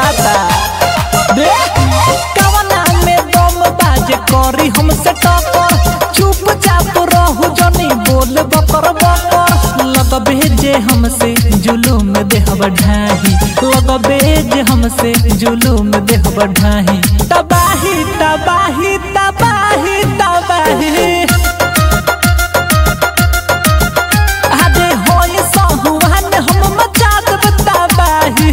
बुझाता रे कवना में दम बाजे करी हमसे टक्कर चुपचाप रहू जनी बोल बकर बकर लगबे जे हमसे जुलूम देहब ढाही लगबे जे हमसे जुलूम देहब ढाही तबाही तबाही तबाही तबाही आदे होई सहुआन हम मचा देब तबाही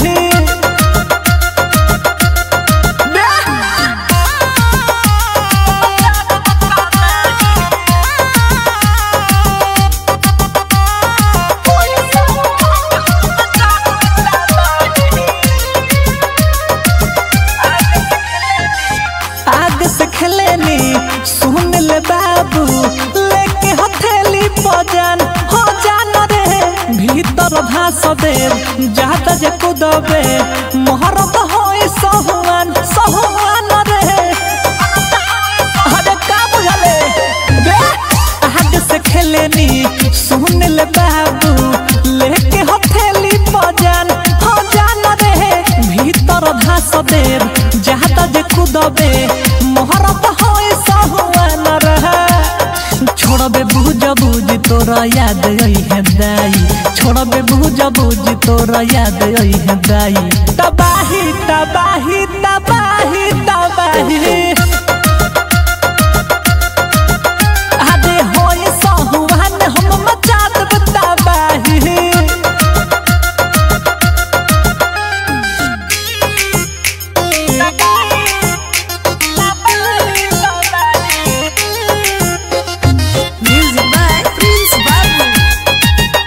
आग से खेलेनी सुन ले बाबू लेके हथेली बजान हो जान रे भीतर भास दे जाता जे कुदबे मोहरत होई सहुआन सहुआन रे अरे का बुझले रे आग से खेलेनी सुन ले बाबू लेके हथेली बजान हो जान रे भीतर भास दे जाता जे कुदबे मोहरत होई सहुआन रहे छोड़बे बुझ बुझ तोरा याद आई है दाई छोड़बे बुझ बुझ तोरा याद आई है दाई तबाही तबाही तबाही तबाही आदे होई सहुआन हम मचा देब तबाही Music by Prince Babu.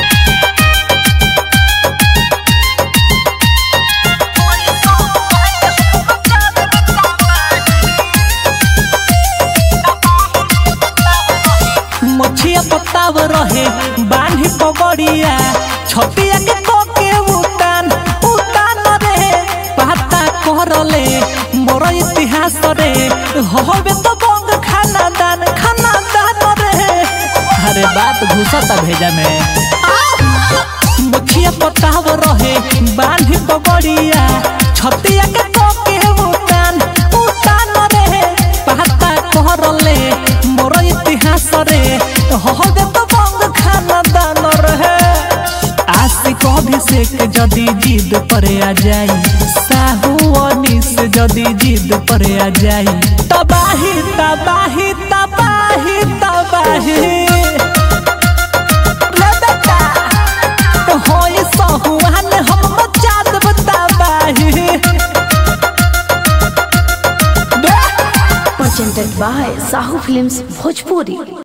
मछिया पताव रहे बांधी पगड़िया छतिया के कोके उतान उतान रे पता करले मोर इतिहास रे होबे तो बंग खाना दान खाना दान रे अरे बात घुसता भेजा में मछिया पताव रहे बांधी पगड़िया छतिया के कोके उतान उतान रे पता करले मोर इतिहास रे होबे तो बंग खाना दान रहे आशिक अभिषेक जदि जिद पर आ जाई साहू अनिस जदि जिद पर आ जाई तबाही तबाही तबाही तबाही रे बेटा, होई सहुआन हम मचा देब तबाही रे Presented by Sahu Films Bhojpuri.